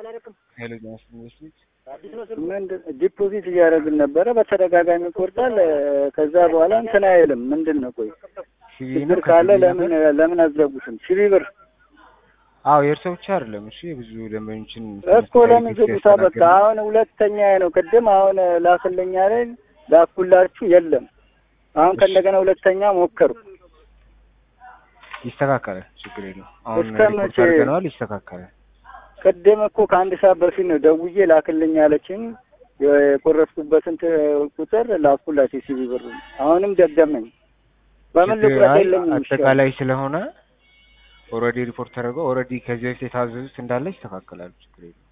ኃይለ ዮሐንስ ኢንቨስትመንት ምንድን ዲፖዚት እያደረግን ነበረ። በተደጋጋሚ ይቆርጣል። ከዛ በኋላ እንትን አይልም። ምንድን ነው ቆይ ሲቪ ችግር ነው ካለ ከሲቪ ለምን ነበር? ለምን አዘጉትም? ሺህ ብር አዎ የእርሶ ብቻ አይደለም። እሺ የብዙ ደንበኞችን እኮ ለምን ዝጉታ? በቃ አሁን ሁለተኛ ነው። ቅድም አሁን ላክልኛ ላይ ላኩላችሁ የለም። አሁን ከእንደገና ሁለተኛ ሞከሩ። ይስተካከላል፣ ችግር የለው። አሁን እስከ ሪፖርት መቼ? አድርገነዋል፣ ይስተካከላል። ቅድም እኮ ከአንድ ሰዓት በፊት ነው ደውዬ ላክልኝ ያለችኝ። የቆረጥኩበትን ት- ቁጥር ላኩላችሁ ሲቪ ብር። አሁንም ደገመኝ። በምን ችግር ልቁረጥ አይ የለኝም። አጠቃላይ ስለሆነ ኦልሬዲ ሪፖርት ተደርገው ኦልሬዲ ከዚህ በፊት የታዘዙት እንዳለ ይስተካከላሉ፣ ችግር የለው።